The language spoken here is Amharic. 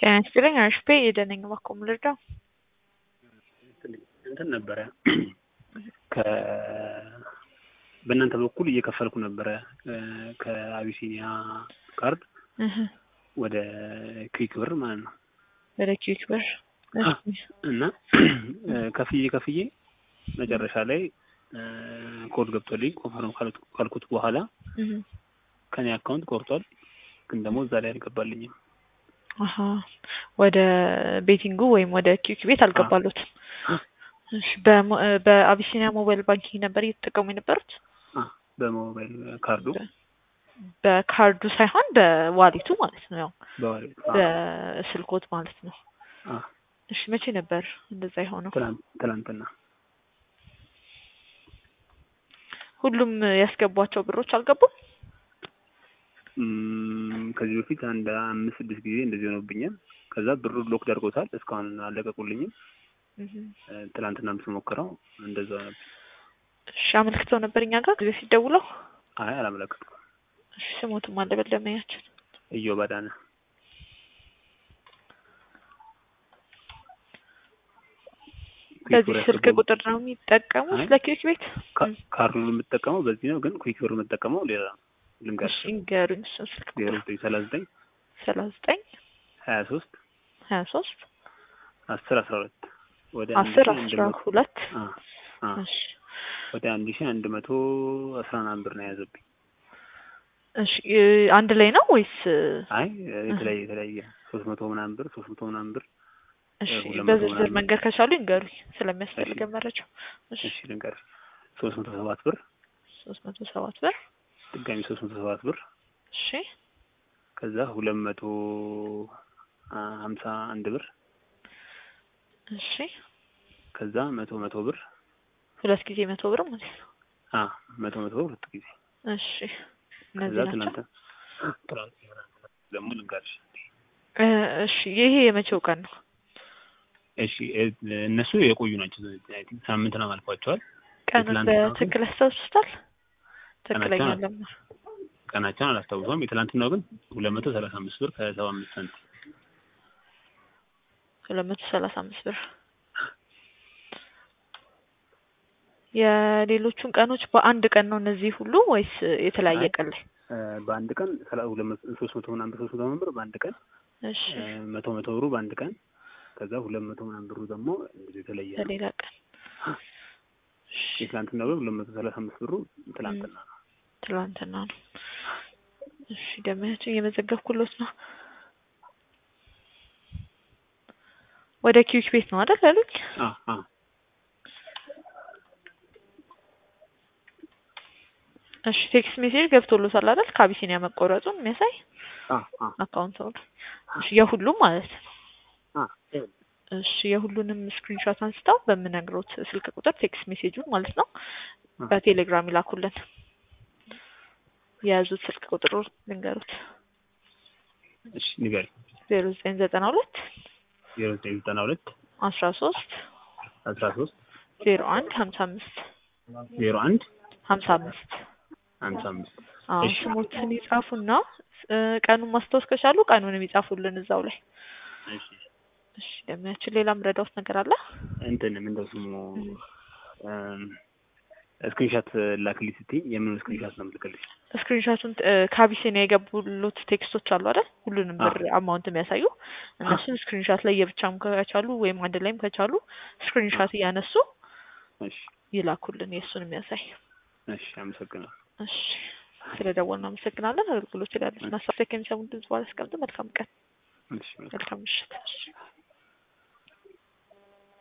ጤና ይስጥልኝ አሽፔ የደነኝ እባክዎ ምን ልርዳው? እንትን ነበረ ከ በእናንተ በኩል እየከፈልኩ ነበረ ከአቢሲኒያ ካርድ እህ ወደ ክዊክ ብር ማለት ነው። ወደ ኪዊክ ብር እና ከፍዬ ከፍዬ መጨረሻ ላይ ኮድ ገብቶልኝ ኮንፈርም ካልኩት በኋላ እህ ከኔ አካውንት ቆርጧል፣ ግን ደግሞ እዛ ላይ አልገባልኝም። አሀ ወደ ቤቲንጉ ወይም ወደ ኪዊክ ቤት አልገባሉትም። እሺ በሞ- በአቢሲኒያ ሞባይል ባንኪንግ ነበር እየተጠቀሙ የነበሩት? አ በሞባይል ካርዱ በካርዱ ሳይሆን በዋሊቱ ማለት ነው። ያው በዋሌት አ በስልኮት ማለት ነው። አ እሺ መቼ ነበር እንደዛ የሆነው? ትናንት ትናንትና ሁሉም ያስገቧቸው ብሮች አልገቡም? እም፣ ከዚህ በፊት አንድ አምስት ስድስት ጊዜ እንደዚህ ሆኖብኛል። ከዛ ብሩ ሎክ ደርጎታል። እስካሁን አለቀቁልኝም። እህ ትናንትናም ስሞክረው እንደዛ ነበር። እሺ አመልክተው ነበር እኛ ጋር ጊዜ ሲደውለው? አይ አላመለከትኩም። እሺ ስሞትም አለ በለመያችን እዮብ አዳነ በዚህ ስልክ ቁጥር ነው የሚጠቀሙት አይ። ለኪዊክ ቤት? ካ- ካርዱን የምጠቀመው በዚህ ነው፣ ግን ኩዊክ ብር የምጠቀመው ሌላ ነው። ልንገርሽ እሺ ንገሩኝ እሱን ስልክ ዜሮ ቁጥር ዘጠኝ ሰላሳ ዘጠኝ ሰላሳ ዘጠኝ ሀያ ሶስት ሀያ ሶስት አስር አስራ ሁለት ወደ አንድ አስር ሺህ አንድ አስራ መቶ ሁለት አ አ እሺ ወደ አንድ ሺህ አንድ መቶ አስራ ምናምን ብር ነው የያዘብኝ። እሺ እ አንድ ላይ ነው ወይስ አይ የተለያየ የተለያየ ሶስት መቶ ምናምን ብር ሶስት መቶ ምናምን ብር እሺ ሁለት መቶ በዝርዝር ምናምን። መንገድ ከቻሉ ይንገሩኝ ስለሚያስፈልገን መረጃው እሺ እሺ ልንገርሽ ሶስት መቶ ሰባት ብር ሶስት መቶ ሰባት ብር ድጋሚ ሶስት መቶ ሰባት ብር እሺ ከዛ ሁለት መቶ አ- ሀምሳ አንድ ብር እሺ ከዛ መቶ መቶ ብር ሁለት ጊዜ መቶ ብር ማለት ነው አ መቶ መቶ ብር ሁለት ጊዜ እሺ ከዛ እነዚህ ናቸው ትናንት ትናንት ደግሞ ልንገርሽ እ እሺ ይሄ የመቼው ቀን ነው እሺ እ- እነሱ የቆዩ ናቸው አይ ቲንክ ሳምንት ነው አልፏቸዋል ቀኑን የትላንትና ግን በትክክል ያስታውሱታል ትክክለኛ ቀናቸውን ለማ ቀናቸውን አላስታውሰውም የትላንትናው ግን ሁለት መቶ ሰላሳ አምስት ብር ከሰባ አምስት ሳንቲም ሁለት መቶ ሰላሳ አምስት ብር የሌሎቹን ቀኖች በአንድ ቀን ነው እነዚህ ሁሉ ወይስ የተለያየ አይ። ቀን ላይ? እ፣ በአንድ ቀን ሰላ- ሁለት መቶ ሶስት መቶ ምናምን ብር ሶስት መቶ ምናምን ብር በአንድ ቀን እሺ እ፣ መቶ መቶ ብሩ በአንድ ቀን ከዛ ሁለት መቶ ምናምን ብሩ ደግሞ እንደዚህ የተለየ ነው። በሌላ ቀን እሺ፣ የትላንትናው ግን ሁለት መቶ ሰላሳ አምስት ብሩ ትላንትና ነው። ትላንትና ነው። እሺ ደመያችን እየመዘገብኩሎት ነው። ወደ ኪዊክ ቤት ነው አይደል ያሉኝ? አ አ እሺ ቴክስት ሜሴጅ ገብቶሎታል አይደል? ከአቢሲኒያ መቆረጡን የሚያሳይ አ አ አካውንት ነው። እሺ የሁሉም ማለት ነው። አ እሺ የሁሉንም ስክሪንሾት አንስተው በምነግሮት ስልክ ቁጥር ቴክስት ሜሴጁን ማለት ነው አ በቴሌግራም ይላኩልን። የያዙት ስልክ ቁጥሩ ልንገሩት እሺ ንገሪኝ። ዜሮ ዘጠኝ ዘጠና ሁለት ዜሮ ዘጠኝ ዘጠና ሁለት አስራ ሶስት አስራ ሶስት ዜሮ አንድ ሀምሳ አምስት ዜሮ አንድ ሀምሳ አምስት ሀምሳ አምስት አዎ እሺ ስሞትን ይጻፉና እ ቀኑን ማስታወስ ከቻሉ ቀኑንም ይጻፉልን እዛው ላይ። እሺ እሺ ደሚያችን ሌላ ምረዳውት ነገር አለ? እንትን ምንድነው ስሙ ስክሪንሻት ላክልኝ ስትይኝ የምን ስክሪንሻት ነው የምልክልሽ? ስክሪንሾቱን እ ከአቢሲኒያ የገቡሉት ቴክስቶች አሉ አይደል? ሁሉንም አ ብር አማውንት የሚያሳዩ እነሱን ስክሪንሾት ላይ የብቻም ከቻሉ ወይም አንድ ላይም ከቻሉ አ ስክሪንሾት እያነሱ እሺ ይላኩልን የእሱን የሚያሳይ። እሺ አመሰግናለሁ። እሺ ስለደወልን አመሰግናለን። አገልግሎት ላይ ያሉትን ሀሳብ ከሚሰሙን ድምጽ በኋላ አስቀምጡ። መልካም ቀን፣ እሺ መልካም መልካም ምሽት። እሺ